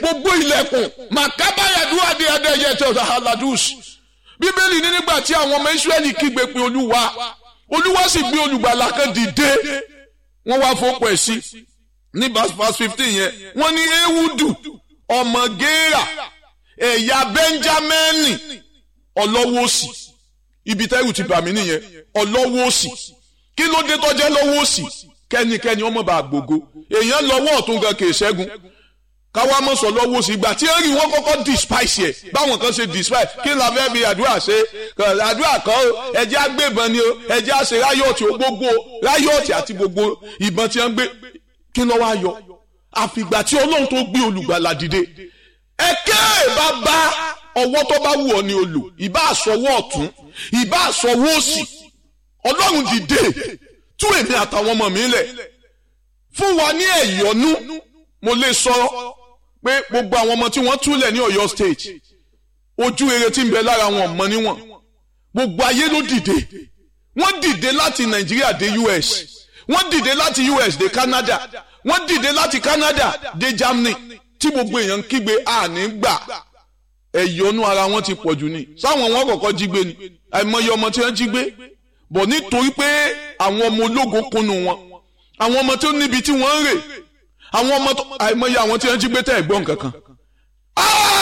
gbogbo ilẹ̀kùn màkábáyàdúrà dé adéyẹ tó aladus bíbélì ní nígbà tí àwọn ọmọ israẹli kígbe pé olúwa olúwa sì gbé olùgbàlà kan dìde wọ́n wá fọ́pọ̀ ẹ̀ sí ní verse fifteen yẹn wọ́n ní ewudu ọmọ géèrà ẹ̀yà bẹ́ńjámẹ́nì ọlọ́wọ́ òsì ibi tẹ́rù ti bà mí nìyẹn ọlọ́wọ́ òsì kí ló dé tọ́jẹ́ lọ́wọ́ òsì kẹ́nikẹ́ni ọmọ bá gbogbo èèyàn lọ́wọ́ ọ̀tún gan kìí ṣẹ́gun káwá mọ̀ sọ lọ́wọ́ òsì ìgbà tí èrì wọn kọ́kọ́ despise yẹ báwọn kan ṣe despise kí la fẹ́ fi àdúrà ṣe àdúrà kan o ẹjẹ́ àgbébọn ni o ẹjẹ́ àṣẹ ráyọ̀tì gbogbo ráyọ̀tì àti gbogbo ìbọn tí wọ́n gbé kí ló wá yọ àfìgbà tí ọlọ́run tó gbé olùgbàlà dìde ẹ̀kẹ́ bá bá ọwọ́ tó bá wù ọ́ ni olù ìbá àsọwọ́ ọ̀tún ìbá àsọwọ́ òsì ọlọ́run dìde tú èmi àtàwọn ọmọ mi lẹ̀ fún wa ní ẹ̀yọ́nú mo lè sọ pé gbogbo àwọn ọmọ tí wọ́n túlẹ̀ ní Ọ̀yọ́ state ojú rere tí ń bẹ lára wọn mọ níwọ̀n gbogbo ayé ló dìde wọ́n dìde láti Nàìjíríà dé US wọ́n dìde láti US dé Canada wọ́n dìde láti Canada dé Germany tí gbogbo èèyàn ń kígbe àní gbà ẹ̀yọ́nú ara wọn ti pọ̀ jù ni sáwọn wọn kọ̀ọ̀kan jí gbé ni àìmọye ọmọ tí wọ́n jí gbé bọ̀ nítorí pé àwọn ọmọ ológo kunu wọn àwọn ọmọ tó níbi tí wọ́n ń rè àwọn ọmọ tó àìmọye àwọn tí wọ́n jí gbé tẹ̀ gbọ́n kankan